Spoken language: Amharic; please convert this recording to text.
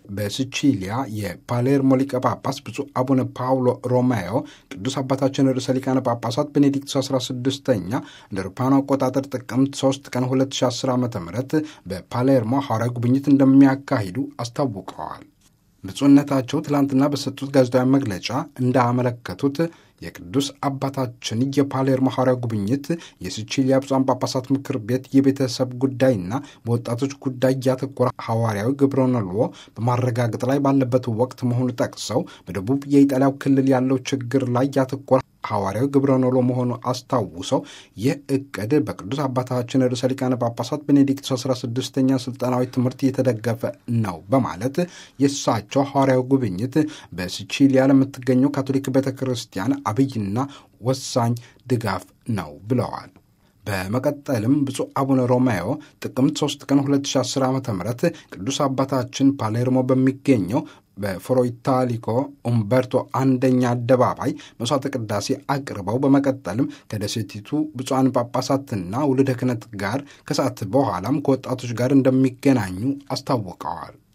በሲቺሊያ የፓሌርሞ ሊቀ ጳጳስ ብፁዕ አቡነ ፓውሎ ሮሜዮ ቅዱስ አባታችን ርዕሰ ሊቃነ ጳጳሳት ቤኔዲክቱ 16ኛ እንደ አውሮፓውያኑ አቆጣጠር ጥቅምት 3 ቀን 2010 ዓ ም በፓሌርሞ ሐዋርያዊ ጉብኝት እንደሚያካሂዱ አስታውቀዋል። ብፁዕነታቸው ትላንትና በሰጡት ጋዜጣዊ መግለጫ እንዳመለከቱት የቅዱስ አባታችን የፓሌርሞ ሐዋርያዊ ጉብኝት የሲቺሊያ ብፁዓን ጳጳሳት ምክር ቤት የቤተሰብ ጉዳይና በወጣቶች ጉዳይ ያተኮረ ሐዋርያዊ ግብረ መልዎ በማረጋገጥ ላይ ባለበት ወቅት መሆኑ ጠቅሰው በደቡብ የኢጣሊያው ክልል ያለው ችግር ላይ ያተኮረ ሐዋርያዊ ግብረ ኖሎ መሆኑ አስታውሰው ይህ እቅድ በቅዱስ አባታችን ርዕሰ ሊቃነ ጳጳሳት ቤኔዲክት 16ኛ ስልጠናዊ ትምህርት የተደገፈ ነው በማለት የእሳቸው ሐዋርያዊ ጉብኝት በሲቺሊያ ለምትገኘው ካቶሊክ ቤተ ክርስቲያን አብይና ወሳኝ ድጋፍ ነው ብለዋል። በመቀጠልም ብፁዕ አቡነ ሮሜዮ ጥቅምት 3 ቀን 2010 ዓ ም ቅዱስ አባታችን ፓሌርሞ በሚገኘው በፍሮይታሊኮ ኡምበርቶ አንደኛ አደባባይ መስዋዕተ ቅዳሴ አቅርበው በመቀጠልም ከደሴቲቱ ብፁዓን ጳጳሳትና ውልደ ክህነት ጋር ከሰዓት በኋላም ከወጣቶች ጋር እንደሚገናኙ አስታውቀዋል።